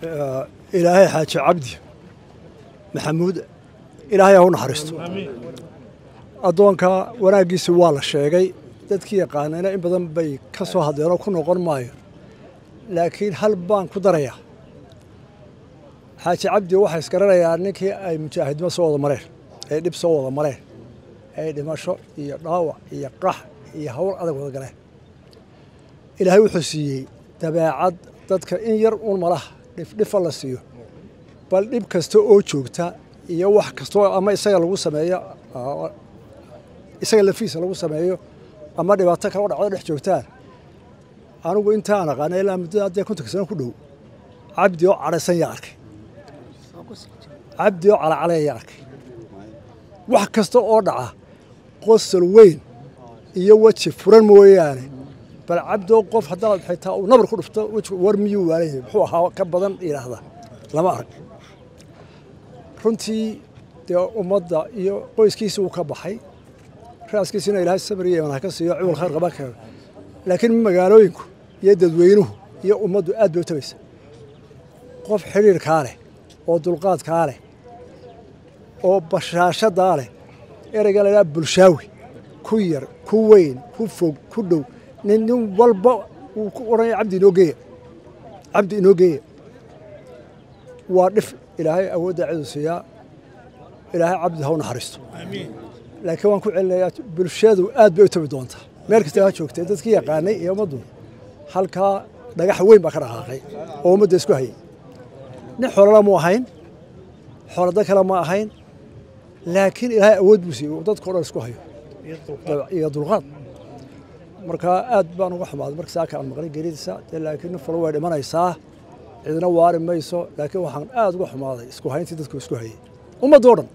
ilaahay xaaji cabdi maxamuud ilaahay ha u naxariisto addoonka wanaaggiisi waa la sheegay dadkii yaqaanayna in badan bay ka soo hadleenoo ku noqon maayo laakiin hal baan ku darayaa xaaji cabdi waxaa isgaranayaa ninkii ay mujaahidnimo soo wada mareen ay dhib soo wada mareen ay dhimasho iyo dhaawac iyo qax iyo hawl adag wada galeen ilaahay wuxuu siiyey dabeecad dadka in yar uun malaha dhifdhifa la siiyo bal dhib kasta oo joogta iyo wax kastoo ama isaga lagu sameeyo isaga lafiisa lagu sameeyo ama dhibaato kale o dhacdo dhex joogtaan anigu intaan aqaana ilaa muddada haddee kontonka sano ku dhow cabdi oo cadhaysan yaa arkay cabdi oo calacalaya yaa arkay wax kasta oo dhaca qosol weyn iyo weji furan mooyaane bal cabdoo qof haddaad xitaa uu nabar ku dhufto wejigu war miyuu waalayay muxuu ahaa ka badan yidhaahda lama arag runtii dee ummadda iyo qoyskiisi uu ka baxay raaskiisina ilaahay sabir iyo iman ha ka siiyo ciwal khayr qaba keeno laakiin magaalooyinku iyo dadweynuhu iyo ummaddu aad bay u tabaysa qof xidhiirkaa leh oo dulqaadkaa leh oo bashaashadaa leh ereyga la idhaha bulshaawi ku yar ku weyn ku fog ku dhow nin nin walba wuu ku odhanaya cabdi inoo geeya cabdi inoo geeya waa dhif ilaahay awoodda cidu siiyaa ilaahay cabdi ha u naxariisto laakiin waan ku celinayaa bulshadu aad bay u tabi doontaa meel kasta ha joogtee dadkii yaqaanay iyo ummaddu halkaa dhagax weyn baa ka dhaqaaqay oo ummadda isku hayay nin xoolala mu ahayn xoolada kale ma ahayn laakiin ilaahay awood buu siiyey dadkao dhan isku hayo iyo dulqaad markaa aad baan uga xumaaday marka saaka aan maqlay geeridiisa dee laakiin nin falo way dhimanaysaa cidina waari mayso laakiin waxaan aad uga xumaaday isku hayntii dadku isku hayay ummadda o dhan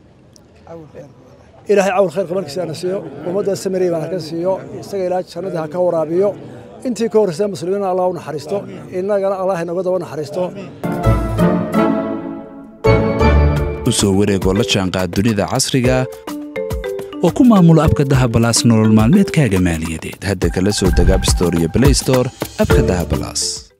ilaahay cawl khayr qabankiisa ana siiyo ummadda samarey baan haka siiyo isaga ilaahay jannadii ha ka waraabiyo intii ka horreysa muslimiina allah u naxariisto innagana allah inaga daba naxariisto u soo wareegoo la jaanqaad dunida casriga oo ku maamulo abka dahabalaas nolol maalmeedkaaga maaliyadeed hadda kala soo deg abstore iyo blaystore abka dahabalaas